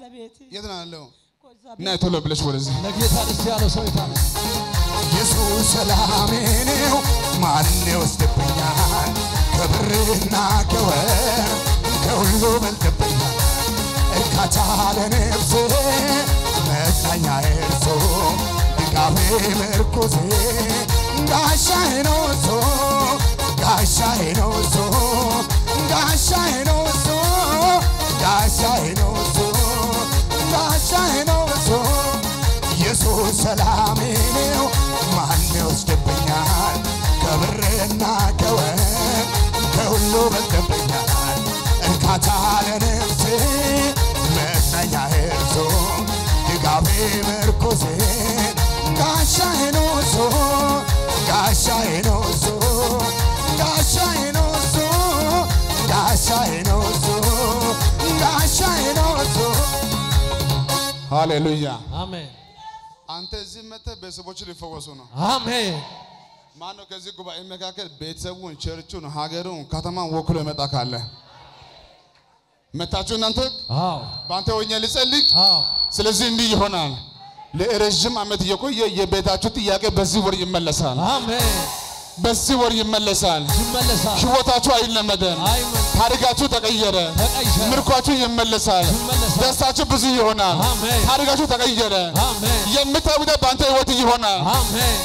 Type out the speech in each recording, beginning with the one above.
ባለቤት የት ነው ያለው? ከዛ እና ቶሎ ብለሽ ወደዚህ ለጌታ ደስ ያለው ሰው የታለ? ኢየሱስ ሰላሜ ነው፣ ማን ይወስድብኛል? ከብርና ከወርቅ ከሁሉ በልጥብኛል። እርካታ ለነፍሴ መጽናኛ እርሱ ድጋፌ ምርኩዜ ጋሻዬ ነው እሱ ጋሻዬ ነው እሱ ጋሻዬ ነው እሱ ጋሻዬ ነው እሱ ጋሻዬ ነው እሱ ኢየሱስ ሰላሜ ነው፣ ማን ይወስድብኛል? ከብርና ከወርቅ ከሁሉ በልጥብኛል። እርካታ ለነፍሴ መጽናኛ እርሱ ድጋፌ ምርኩዜ ጋሻዬ ነው እሱ ጋሻዬ ነው እሱ ጋሻዬ ነው እሱ ጋሻዬ ነው እሱ ጋሻዬ ነው እሱ ሃሌሉያ። አሜን አንተ እዚህ መጥተህ ቤተሰቦች ሊፈወሱ ነው። አሜን። ማነው ከዚህ ጉባኤ መካከል ቤተሰቡን፣ ቸርቹን፣ ሀገሩን፣ ከተማን ወክሎ የመጣ ካለ መታችሁ እናንተ አዎ በአንተ ሆኜ ልጸልይ። አዎ ስለዚህ እንዲህ ይሆናል። ለረዥም ዓመት የቆየ የቤታችሁ ጥያቄ በዚህ ወር ይመለሳል። አሜን። በዚህ ወር ይመለሳል። ይመለሳል። ህይወታችሁ አይለመደም። አይመን ታሪካችሁ ተቀየረ። ተቀየረ። ምርኳችሁ ይመለሳል። ይመለሳል። ደስታችሁ ብዙ ይሆናል። አሜን። ታሪካችሁ ተቀየረ። አሜን የምታውቁት በአንተ ህይወት ይሆናል። አሜን።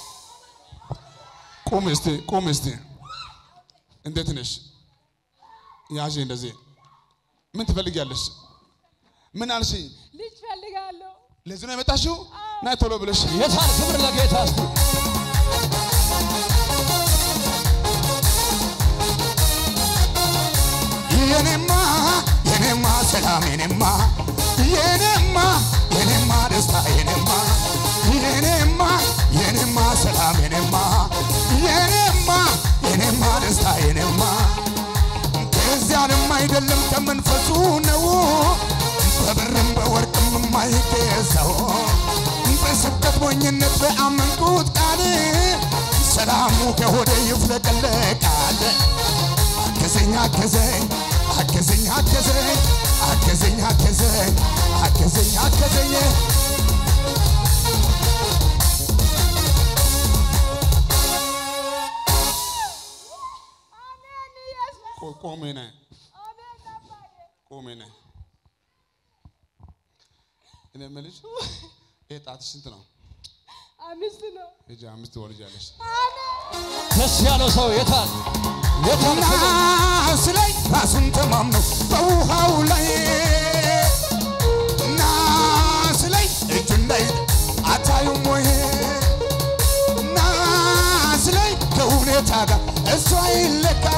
ቁም እስቲ ቁም እስቲ። እንዴት ነሽ? ያዥ እንደዚህ። ምን ትፈልጊያለሽ? ምን አልሽኝ? ልጅ ፈልጋለሁ። ለዚህ ነው የመጣሽው? ናይ ቶሎ ብለሽ የታል ክብር ለጌታ እስቲ የኔማ የኔማ ሰላም የኔማ የኔማ የኔማ ደስታ የኔማ የኔማ የኔማ ሰላም የኔማ የኔማ የኔማ ደስታ የኔማ ከዚያንም አይደለም ከመንፈሱ ነው በብርም በወርቅም የማይገዛው በስብከት ሞኝነት በአመንኩት ቃል ሰላሙ ከሆደ ይፍለቀለቃል። አገዘኝ አገዘኝ አገዘኝ አገዘኝ አገዘኝ አገዘኝ አገዘኝ አገዘኝ አሜን ኢየሱስ ቆ- ቆሜ ነይ አሜን አባዬ ቆሜ ነይ። እኔ የምልሽ ይሄ ጣትሽ ስንት ነው? አምስት ነው። ሂጂ አምስት ትወልጃለሽ። ደስ ያለው ሰው የታል? የታል ክብር? ናስ ላይ ራሱን ተማምኖ በውሃው ላይ ናስ ላይ እጁ ላይ አታዩም ወይ ናስ ላይ ከሁኔታ ጋር እሷ ይለካ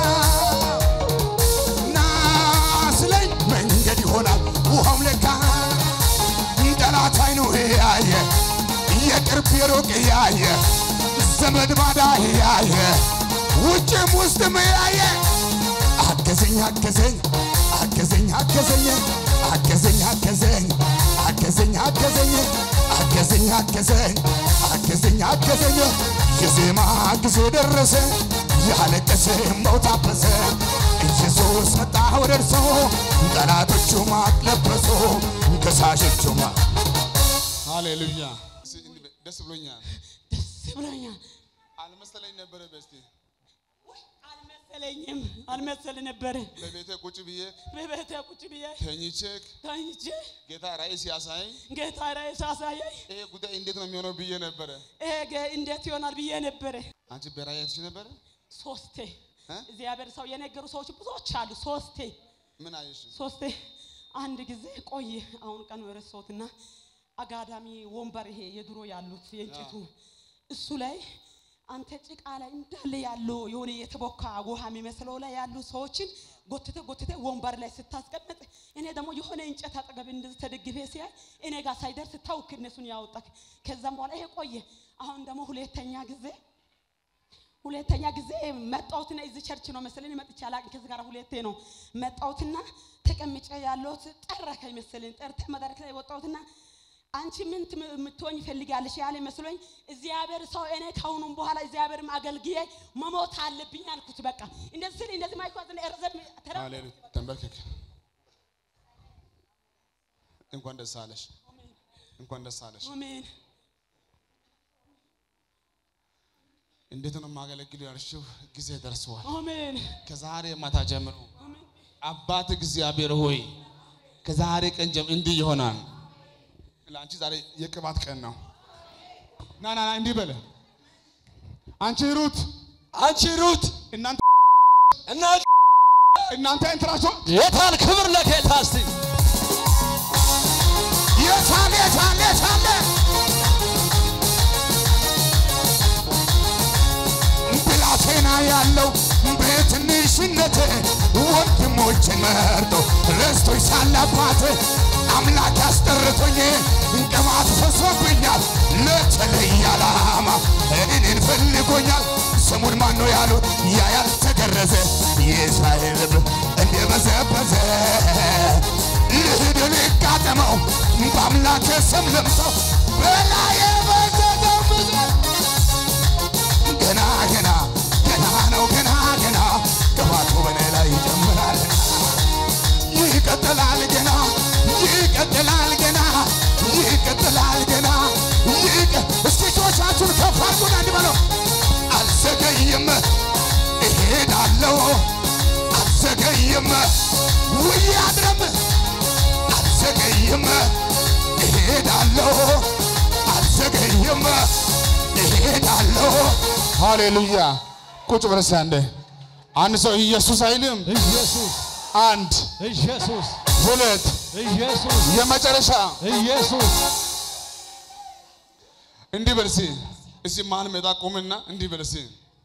ናስ ላይ መንገድ ይሆናል ውሃው ለካ ጠላት አይኑ ያየ የቅርብ የሩቅ ያየ ዘመድ ባዳ ያየ ውጭም ውስጥም ያየ አገዘኝ አገዘኝ አገዘኝ አገዘኝ አገዘኝ አገዘኝ አገዘኝ አገዘኝ አገዘኝ አገዘኝ አገዘኝ አገዘኝ የዜማ ጊዜ ደረሰ ያለቀሰ እምባው ታበሰ ኢየሱስ መጣ ወደ እርሱ ጠላቶቹ ማቅ ለበሱ ከሳሾቹ ማቅ ሃሌሉያ። እስኪ እንዲህ በይ፣ ደስ ብሎኛል። ደስ ብሎኛል። አልመሰለኝ ነበረ። በስቲ አልመሰለኝም አልመሰል ነበረ። በቤቴ ቁጭ ብዬ በቤቴ ቁጭ ብዬ ተኝቼ ተኝቼ ጌታ ራእይ ሲያሳየኝ ጌታ ራእይ ሳሳየኝ ይሄ ጉዳይ እንዴት ነው የሚሆነው ብዬ ነበረ። ይሄ ጌ- እንዴት ይሆናል ብዬ ነበረ። አንቺ በራእይ አይተሽ ነበረ? ሶስቴ እ? እግዚአብሔር ሰው የነገሩ ሰዎች ብዙዎች አሉ። ሶስቴ ምን አየሽ? ሶስቴ አንድ ጊዜ ቆየ። አሁን ቀን ረሳሁትና አጋዳሚ ወንበር ይሄ የድሮ ያሉት የእንጨቱ እሱ ላይ አንተ ጭቃ ላይ እንዳለ ያለው የሆነ የተቦካ ውሃ የሚመስለው ላይ ያሉ ሰዎችን ጎትተ ጎትተ ወንበር ላይ ስታስቀምጥ እኔ ደግሞ የሆነ እንጨት አጠገብ እንደዚህ ተደግፌ ሲያይ እኔ ጋር ሳይደርስ ታውክ እነሱን ያወጣክ። ከዛም በኋላ ይሄ ቆየ። አሁን ደግሞ ሁለተኛ ጊዜ ሁለተኛ ጊዜ መጣሁትና እዚህ ቸርች ነው መሰለኝ መጥቼ አላቅም። ከዚህ ጋር ሁለቴ ነው መጣሁትና ተቀምጬ ያለሁት ጠራከኝ መሰለኝ። ጠርተ መድረክ ላይ ወጣሁትና አንቺ ምን ትም- የምትሆኝ ፈልጋለሽ ያለ መስሎኝ እግዚአብሔር ሰው እኔ ከአሁኑም በኋላ እግዚአብሔርም አገልግዬ መሞት አለብኝ አልኩት። በቃ እንደዚህ ስል እንደዚህ ማይኳዝ ረዘም ተራ ሃሌሉያ። ተንበርከክ። እንኳን ደስ አለሽ፣ እንኳን ደስ አለሽ። አሜን እንዴት ነው የማገለግል ያልሽው ጊዜ ደርሰዋል። አሜን ከዛሬ ማታ ጀምሮ አባት እግዚአብሔር ሆይ ከዛሬ ቀን ጀምሮ እንዲህ ይሆናል። ለአንቺ ዛሬ የቅባት ቀን ነው። ና ና ና እንዲህ በለ አንቺ ሩት አንቺ ሩት እናንተ እና እናንተ እንትራቸው የታል ክብር ለጌታ እስቲ የታለ የታለ የታለ ብላቴና ያለው በትንሽነት ወንድሞችን መርጦ ረስቶኝ ሳለ አባት አምላክ ያስጠርቶኝ ቅባት ፈሶብኛል ለተለየ ዓላማ እኔን ፈልጎኛል። ስሙን ማን ነው ያሉት? ያ ያልተገረዘ የእስራኤል ልብ እንደበዘበዘ ልሂድ ልጋጠመው በአምላክ ስም ልምሰው በላዬ በዘዘው ብዛት ገና ገና ገና ነው ገና ገና ቅባቱ በኔ ላይ ይጀምራል ይቀጥላል ገና ይቀጥላል ገና ይቀጥላል ገና ይቀ እስቲ እጆቻችሁን ከፍ አድርጉና እንዲህ በለው አልዘገይም እሄዳለሁ አልዘገይም ውዬ አድረም አልዘገይም እሄዳለሁ አልዘገይም እሄዳለሁ ሃሌሉያ። ቁጭ ብለሽ አንዴ አንድ ሰው ኢየሱስ አይልም። ኢየሱስ አንድ ኢየሱስ ሁለት ኢየሱስ የመጨረሻ ኢየሱስ እንዲህ በል እስኪ እስኪ መሀል ሜዳ ቁምና እንዲህ በል እስኪ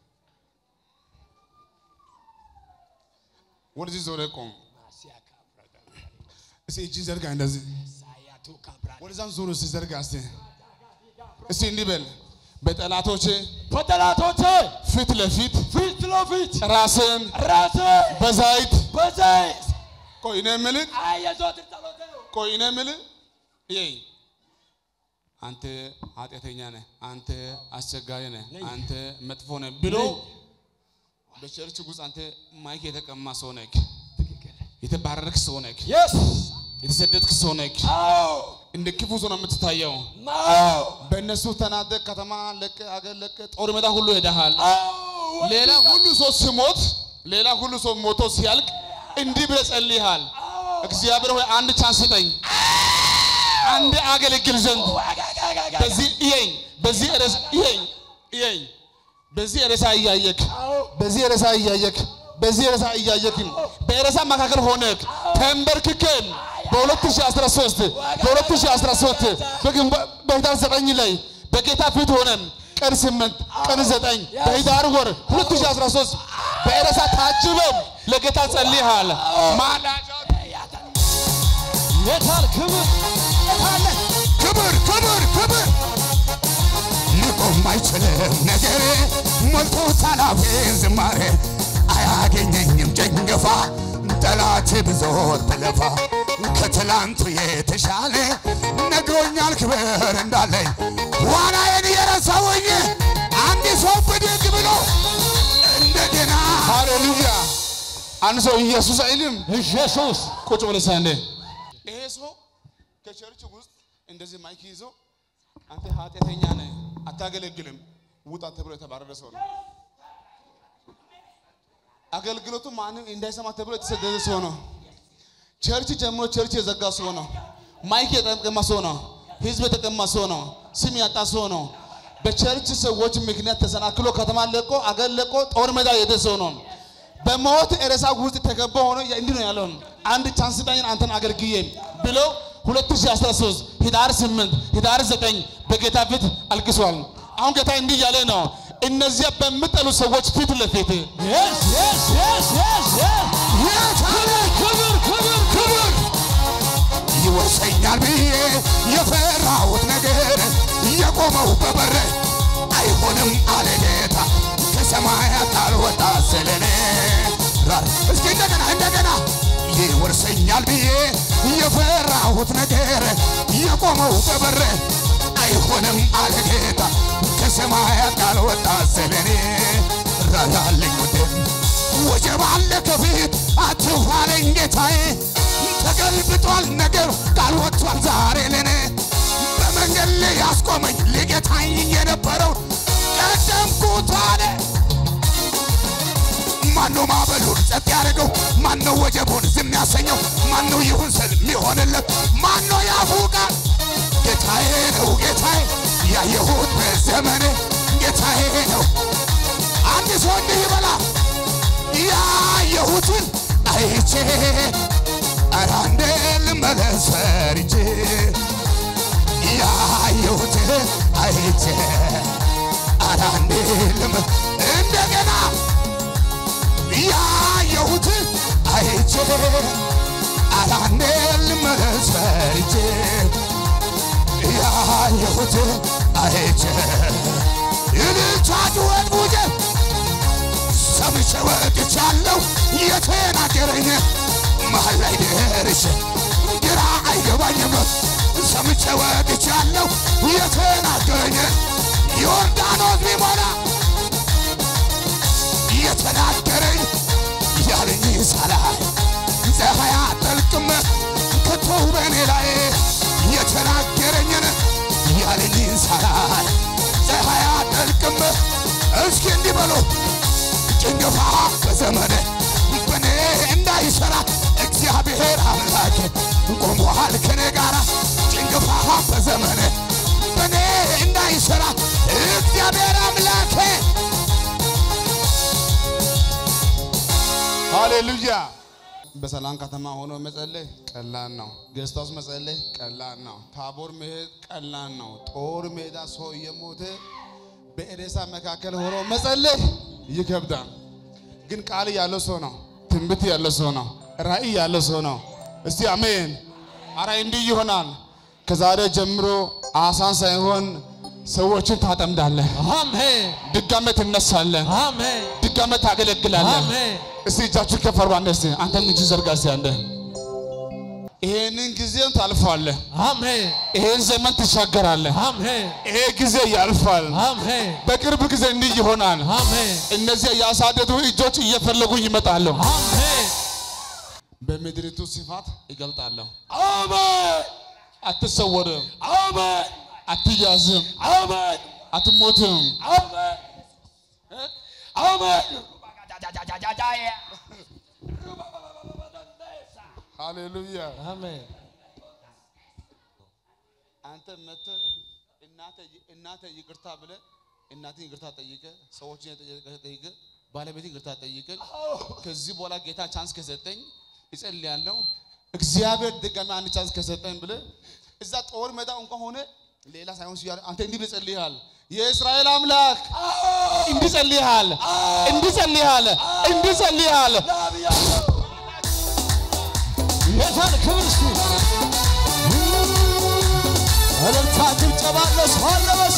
ወደዚህ ዞረ ቆም። እስኪ እጅ ዘርጋ እንደዚህ ወደዛም ዞር እስኪ ዘርጋ እስኪ እስኪ እንዲህ በል በጠላቶቼ በጠላቶቼ ፊት ለፊት ፊት ለፊት ራስን ራሴ በዛይት በዘይት ቆይ እኔ የምልህ አይ የዘወትር ጸሎቴ ነው። ቆይ እኔ የምልህ ይሄ አንተ ኃጢአተኛ ነህ፣ አንተ አስቸጋሪ ነህ፣ አንተ መጥፎ ነህ ብሎ በቸርች ውስጥ አንተ ማይክ የተቀማ ሰው ነህ፣ የተባረርክ ሰው ነህ፣ የስ የተሰደድክ ሰው ነህ። አዎ እንደ ክፉ ሰው ነው የምትታየው። አዎ በእነሱ ተናደህ ከተማ ለቀ አገር ለቀ ጦር ሜዳ ሁሉ ሄደሃል። አዎ ሌላ ሁሉ ሰው ሲሞት ሌላ ሁሉ ሰው ሞቶ ሲያልቅ እንዲህ ብለህ ጸልይሃል። እግዚአብሔር ሆይ አንድ ቻንስ ስጠኝ፣ አንድ አገለግል ዘንድ በዚህ እየኝ፣ በዚህ ርዕስ እየኝ፣ እየኝ፣ በዚህ ርዕሳ እያየክ በዚህ ርዕሳ እያየክ በዚህ ርዕሳ እያየክ በርዕሳ መካከል ሆነክ ተንበርክከን በ2013 በ2013 በግንቦት በህዳር ዘጠኝ ላይ በጌታ ፊት ሆነን ቀን ስምንት ቀን ዘጠኝ በህዳር ወር 2013 በርዕሳ ታጅበን ለጌታ ጸልይሃል። ማላጃ የታል ክብር አለ ክብር ክብር ክብር ሊቆም አይችልም ነገሬ ሞልቶታል አፌን ዝማሬ አያገኘኝም ጭንገፋ ጠላት ብዙ ትለፋ ከትላንቱ የተሻለ ነግሮኛል ክብር እንዳለኝ ዋናዬን የረሳውኝ አንድ ሰው ብድግ ብሎ እንደገና ሃሌሉያ። አንድ ሰው ኢየሱስ አይልም። ኢየሱስ ቁጭ ብለህ ሳንዴ ይሄ ሰው ከቸርች ውስጥ እንደዚህ ማይክ ይዞ አንተ ኃጢአተኛ ነህ አታገለግልም ውጣ ተብሎ የተባረረ ሰው ነው። አገልግሎቱ ማንም እንዳይሰማ ተብሎ የተሰደደ ሰው ነው። ቸርች ጀምሮ ቸርች የዘጋ ሰው ነው። ማይክ የተቀማ ሰው ነው። ህዝብ የተቀማ ሰው ነው። ስም ያጣ ሰው ነው። በቸርች ሰዎች ምክንያት ተሰናክሎ ከተማ ለቆ አገር ለቆ ጦር ሜዳ የሄደ ሰው ነው። በሞት ሬሳ ውስጥ ተከቦ ሆኖ እንዲህ ነው ያለው። አንድ ቻንስ ስጠኝ አንተን አገልግዬ ብሎ 2013 ህዳር 8 ህዳር 9 በጌታ ፊት አልቅሷል። አሁን ጌታ እንዲህ እያለ ነው፣ እነዚያ በሚጠሉ ሰዎች ፊት ለፊት የስ የስ የስ የስ የስ ክብር ክብር ክብር ይወርሰኛል ብዬ የፈራሁት ነገር የቆመው በበር አይሆንም አለ ጌታ ከሰማያት አልወጣ ስለኔ ራር እስኪ እንደገና እንደገና ይወርሰኛል ብዬ የፈራሁት ነገር የቆመው በበር አይሆንም አለ ጌታ ከሰማያት አልወጣ ስለኔ ራራልኝ ውድም ወጀብ አለ ከፊት አትኋለኝ ጌታዬ ተገልብጧል ነገር ቃል ወጥቷል አቆመኝ ሊገታኝ የነበረው ቀደምኩት አለ ማነው ማዕበሉን ጸጥ ያደረገው? ማነው ወጀቡን ዝም ያሰኘው? ማነው ይሁን ስል የሚሆንለት? ማነው ያፉ ቃል? ጌታዬ ነው ጌታዬ፣ ያየሁት በዘመኔ ጌታዬ ነው። አንድ ሰው እንዲህ ይበላ ያየሁትን አይቼ ኧረ አንዴ ልመለስ ፈርቼ ያየሁትን አይቼ ኧረ አንዴ ልመ- እንደገና ያየሁት አይቼ አላንዴ ልመለስ ፈርቼ ያየሁት አይቼ ይልቻ ጩኸት ቡጀት ሰምቼ ወጥቻለሁ የተናገረኝ መሀል ላይ ደርሼ ግራ አይገባኝም ሰምቼ ወጥቻለሁ የተናገረኝ ዮርዳኖስ ቢሞላ የተናገረኝ ያለኝ ሳላይ ፀሐይ አጠልቅም ከቶ በእኔ ላይ የተናገረኝን ያለኝ ሳላይ ፀሐይ አጠልቅም እስኪ እንዲህ በሉ ጭንገፋ በዘመን በእኔ እንዳይሰራ እግዚአብሔር አምላኬ ቆሟል ከኔ ጋራ ጭንገፋ በዘመን በእኔ እንዳይሰራ እግዚአብሔር አምላኬ ሃሌሉያ። በሰላም ከተማ ሆኖ መጸለይ ቀላል ነው። ጌስት ሃውስ መጸለይ ቀላል ነው። ታቦር መሄድ ቀላል ነው። ጦር ሜዳ ሰው እየሞተ በኤሬሳ መካከል ሆኖ መጸለይ ይከብዳል። ግን ቃል ያለው ሰው ነው። ትንቢት ያለው ሰው ነው። ራእይ ያለው ሰው ነው። እስቲ አሜን። አረ እንዲህ ይሆናል። ከዛሬ ጀምሮ አሳን ሳይሆን ሰዎችን ታጠምዳለህ። አሜን ድጋሜ ትነሳለህ። አሜን ድጋሜ ታገለግላለህ። አሜን እስቲ እጃችሁ ከፍ አድርጉ። አንተ እስቲ አንተም እጅ ዘርጋ እስቲ አንተ ይሄንን ጊዜም ታልፋለህ። አሜን ይሄን ዘመን ትሻገራለህ። አሜን ይሄ ጊዜ ያልፋል። አሜን በቅርብ ጊዜ እንዲህ ይሆናል። አሜን እነዚያ ያሳደዱ እጆች እየፈለጉ ይመጣሉ። አሜን በምድሪቱ ስፋት ይገልጣለሁ። አሜን አትሰወርም፣ አሜን አትያዝም፣ አሜን አትሞትም። አሜን አሜን ሃሌሉያ። አሜን አንተ መጥተህ እናተ እናተ ይቅርታ ብለህ እናትን ይቅርታ ጠይቀህ ሰዎችን የጠየቀህ ጠይቀህ ባለቤትን ይቅርታ ጠይቀህ ከዚህ በኋላ ጌታ ቻንስ ከሰጠኝ እጸልያለሁ እግዚአብሔር ድጋሚ አንድ ቻንስ ከሰጠኝ ብለህ እዛ ጦር ሜዳ እንኳን ሆነ ሌላ ሳይሆን ሲያል አንተ እንዲህ ብለህ ጸልይሃል። የእስራኤል አምላክ እንዲህ ጸልይሃል፣ እንዲህ ጸልይሃል፣ እንዲህ ጸልይሃል። ጌታን ክብር እስቲ እልልታ ጭብጨባ ለሰው አለ በስ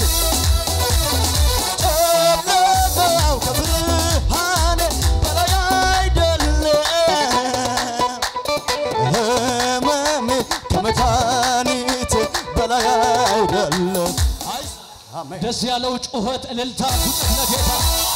ጨለማው ከብርሃን በላይ አይደለም ህመሜ ከመድኃኒት በላይ አይደለም ደስ ያለው ጩኸት እልልታ ዱቅ ለጌታ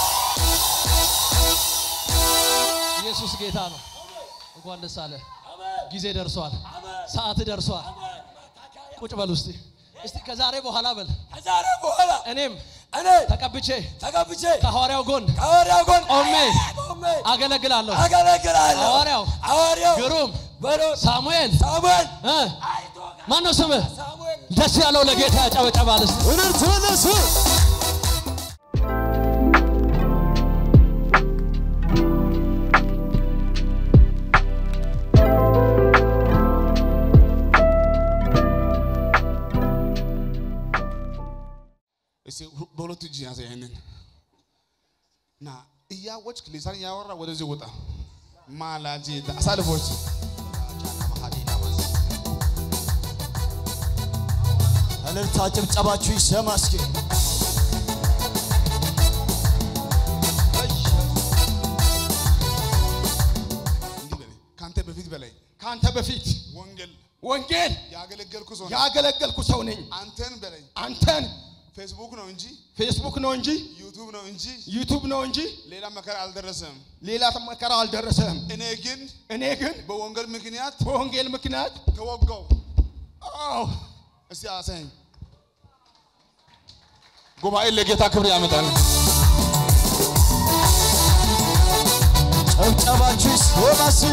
ኢየሱስ ጌታ ነው እንኳን ደስ አለ ጊዜ ደርሷል ሰዓት ደርሷል ቁጭ በል ውስጥ እስቲ ከዛሬ በኋላ በል ከዛሬ በኋላ እኔም እኔ ተቀብቼ ተቀብቼ ከሐዋርያው ጎን ከሐዋርያው ጎን ቆሜ ቆሜ አገለግላለሁ አገለግላለሁ። ሐዋርያው ሐዋርያው ግሩም በሎ- ሳሙኤል ሳሙኤል እ ማን ነው ስምህ ሳሙኤል ደስ ያለው ለጌታ ያጨበጨባል እስቲ እርርት ለሱ እስቲ ሁ- በሁለት እጅ ያዘ ይሄንን እና እያወጭክ ሊሳን እያወራ ወደዚህ ውጣ። ማላጂ አሳልፎች እልልታ ጭብጨባችሁ ይሰማ እስኪ እንዲህ በለኝ። ከአንተ በፊት በላይ ከአንተ በፊት ወንጌል ወንጌል ያገለገልኩ ሰው ነኝ። ያገለገልኩ ሰው ነኝ። አንተን በለኝ አንተን ፌስቡክ ነው እንጂ ፌስቡክ ነው እንጂ ዩቱብ ነው እንጂ ዩቱብ ነው እንጂ ሌላ መከራ አልደረሰም። ሌላ መከራ አልደረሰህም። እኔ ግን እኔ ግን በወንጌል ምክንያት በወንጌል ምክንያት ተወጋው። አዎ እስቲ አሳየኝ። ጉባኤ ለጌታ ክብር ያመጣል። ጨብጨባችሁ ይሰማሲ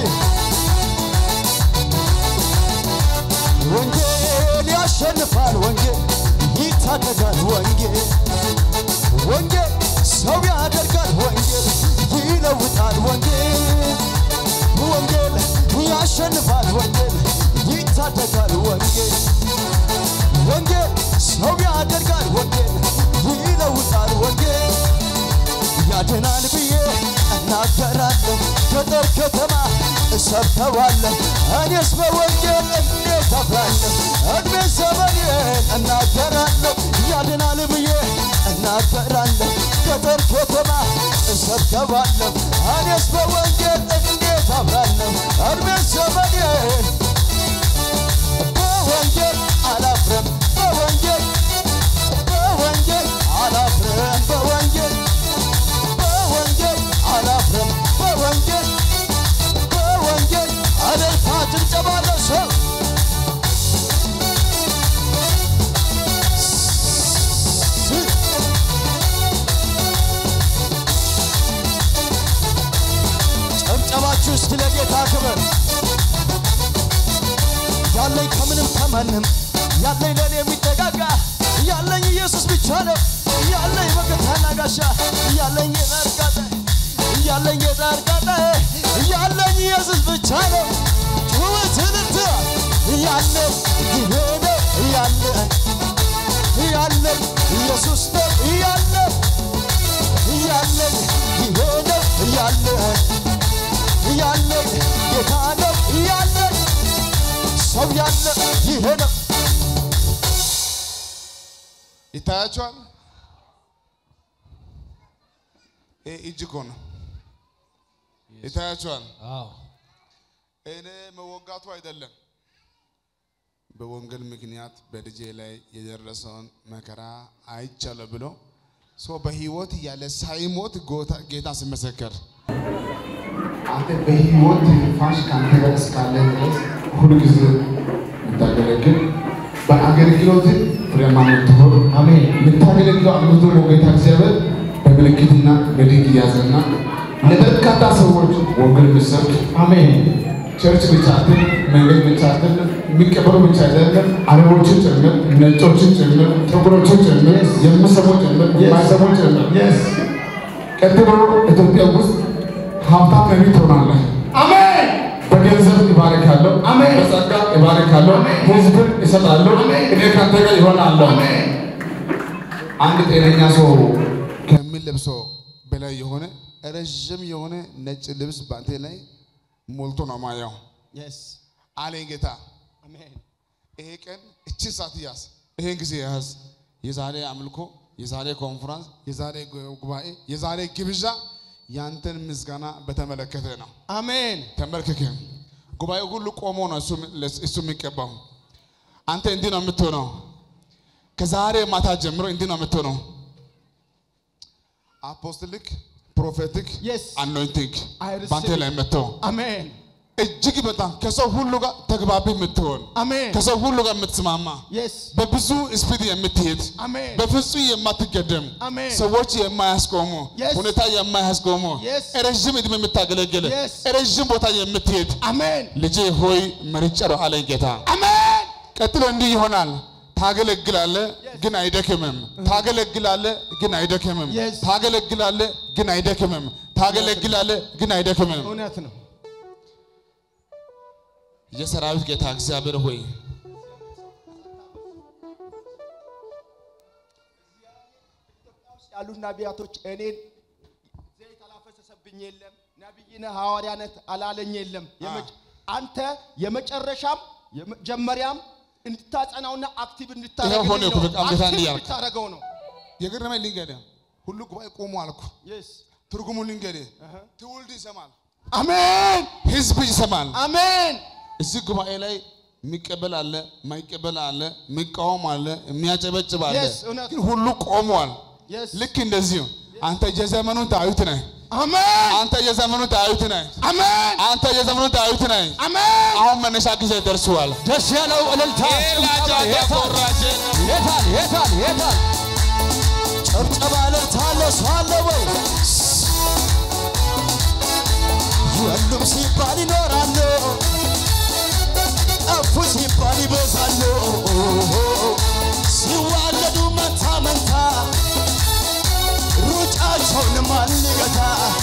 ወንጌል ያሸንፋል፣ ወንጌል ይታደጋል፣ ወንጌል ወንጌል ሰው ያደርጋል፣ ወንጌል ይለውጣል፣ ወንጌል ወንጌል ያሸንፋል፣ ወንጌል ይታደጋል፣ ወንጌል ወንጌል ሰው ያደርጋል፣ ወንጌል ይለውጣል፣ ወንጌል ያድናል ብዬ እናገራለሁ። ገጠር ከተማ እሰብከዋለሁ። እኔስ በወንጌል እንዴት አፍራለሁ? እድሜ ዘመኔን እናገራለሁ። ያድናል ብዬ እናገራለሁ። ገጠር ከተማ እሰብከዋለሁ። እኔስ በወንጌል እንዴት አፍራለሁ? እድሜ ዘመኔን በወንጌል አላፍርም። በወንጌል በወንጌል አላፍርም። በወንጌል በወንጌል አላፍርም። በወንጌል በወንጌል እልልታ ጭብጨባ ለሰው ጨብጨባችሁ እስቲ ለጌታ ክብር ያለኝ ከምንም ከማንም ያለኝ ለኔ የሚጠጋጋ ያለኝ ኢየሱስ ብቻ ነው። ያለኝ መከታና ጋሻ ያለኝ የዳርጋጠ ያለኝ የዳርጋጠ ያለኝ ኢየሱስ ብቻ ነው። ጩኸት እልልታ ያለ ይሄ ነው ያለ ያለ ኢየሱስ ነው ያለ ያለኝ ይሄ ነው ያለ ያለኝ ጌታ ነው ያለኝ ሰው ያለ ይሄ ነው ይታያቸዋል። ይሄ እጅ እኮ ነው። ይታያቸዋል። አዎ እኔ መወጋቱ አይደለም። በወንጌል ምክንያት በልጄ ላይ የደረሰውን መከራ አይቻለሁ ብሎ ሰው በህይወት እያለ ሳይሞት ጎታ- ጌታ ሲመሰከር አንተ በህይወት ትንፋሽ ከአንተ ጋር እስካለ ድረስ ሁሉ ጊዜ የምታገለግል በአገልግሎት ፍሬያማ የምትሆን አሜን የምታገለግለው አገልግሎት ደግሞ ጌታ እግዚአብሔር በምልክትና በድንቅ እያዘና ለበርካታ ሰዎች ወንጌል የምትሰብክ አሜን ቸርች ብቻ አይደል፣ መንገድ ብቻ አይደል፣ የሚቀበሉ ብቻ አይደለም፣ አረቦችን ጭምር፣ ነጮችን ጭምር፣ ጥቁሮችን ጭምር፣ የሚሰሙ ጭምር፣ የማይሰሙ ጭምር ቀጥሎ ኢትዮጵያ ውስጥ ሀብታም ነቢይ ትሆናለህ። አሜን። በገንዘብ እባርካለሁ። አሜን። በጸጋ እባርካለሁ። ሕዝብን እሰጣለሁ። እኔ ከአንተ ጋር ይሆናለሁ። አንድ ጤነኛ ሰው ከሚለብሰው በላይ የሆነ ረዥም የሆነ ነጭ ልብስ በአንተ ላይ ሞልቶ ነው ማየው አለኝ ጌታ። ይሄ ቀን እችን ሰዓት ያዝ፣ ይሄን ጊዜ ያዝ። የዛሬ አምልኮ፣ የዛሬ ኮንፈረንስ፣ የዛሬ ጉባኤ፣ የዛሬ ግብዣ ያንተን ምስጋና በተመለከተ ነው። አሜን ተንበርክከ ጉባኤው ሁሉ ቆሞ ነው እሱ እሱ የሚቀባው። አንተ እንዲህ ነው የምትሆነው። ከዛሬ ማታ ጀምሮ እንዲህ ነው የምትሆነው። አፖስትሊክ ፕሮፌቲክ Yes. አኖይንቲንግ I receive በአንተ ላይ መጥተው አሜን እጅግ በጣም ከሰው ሁሉ ጋር ተግባቢ የምትሆን አሜን ከሰው ሁሉ ጋር የምትስማማ የስ በብዙ ስፒድ የምትሄድ አሜን በፍጹም የማትገደም አሜን። ሰዎች የማያስቆሙ Yes. ሁኔታ የማያስቆሙ Yes. ረዥም ዕድሜ የምታገለግል Yes. ረዥም ቦታ የምትሄድ አሜን ልጄ ሆይ መርጬሃለሁ አለኝ ጌታ። አሜን ቀጥሎ እንዲህ ይሆናል። ታገለግላለ ግን አይደክምም። ታገለግላለ ግን አይደክምም። Yes. ታገለግላለ ግን አይደክምም። ታገለግላለ ግን አይደክምም። እውነት ነው የሰራዊት ጌታ እግዚአብሔር ሆይ ያሉ ነቢያቶች እኔን ዘይት አላፈሰሰብኝ የለም ነቢይ ነህ ሐዋርያ ነህ አላለኝ የለም የመጨ- አንተ የመጨረሻም የመጀመሪያም እንድታጸናውና አክቲቭ ይኸው ሆነ እኮ በቃ ጌታ እንዲህ ያልክ። እንድታደርገው ነው የገረመኝ ልንገርህ፣ ሁሉ ጉባኤ ቆሞ አልኩ። የስ ትርጉሙ ልንገርህ፣ ትውልድ ይሰማል፣ አሜን ህዝብ ይሰማል። አሜን እዚህ ጉባኤ ላይ የሚቀበል አለ፣ የማይቀበል አለ፣ የሚቃወም አለ፣ የሚያጨበጭብ አለ። Yes, እውነት ግን ሁሉ ቆሟል። Yes. ልክ እንደዚሁ አንተ የዘመኑ ዳዊት ነህ። አሜን አንተ የዘመኑ ዳዊት ነህ። አሜን አንተ የዘመኑ ዳዊት ነህ። አሜን አሁን መነሻ ጊዜ ደርሷል። ደስ ያለው እልልታ ጭብጨባ የታል የታል የታል የታል ጭብጨባ ለታለ ሰው አለ ወይ? የሉም ሲባል ይኖራሉ፣ ጠፉ ሲባል ይበዛሉ። ሲዋለዱ መንታ መንታ ሩጫቸውን ማን ሊገታ?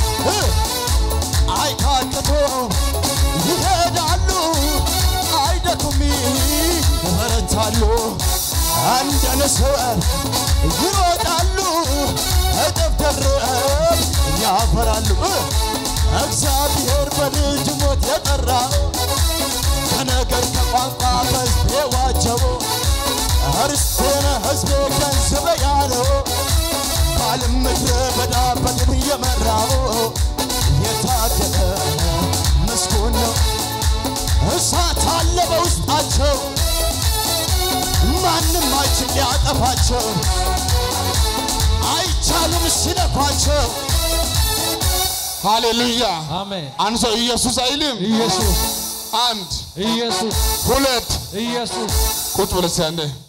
አይታክቶ ይሄዳሉ፣ አይደክሙም፣ ይበረታሉ። እንደ ንስር ይሮጣሉ፣ እጥፍ ድርብ ያፈራሉ። እግዚአብሔር በልጅ ሞት የጠራው ከነገር ከቋንቋ ከሕዝቤ ዋጀው እርስቴን ሕዝቤ ገንዘበ ያለው ባለም ምድረ በዳ በድል የመራው የታደለ ምስጉን ነው። እሳት አለ በውስጣቸው ማንም አይችል ሊያጠፋቸው አይቻልም ሲነኳቸው ሃሌሉያ አሜን። አንድ ሰው ኢየሱስ አይልም ኢየሱስ አንድ ኢየሱስ ሁለት ኢየሱስ ቁጭ ብለህ እስኪ አንዴ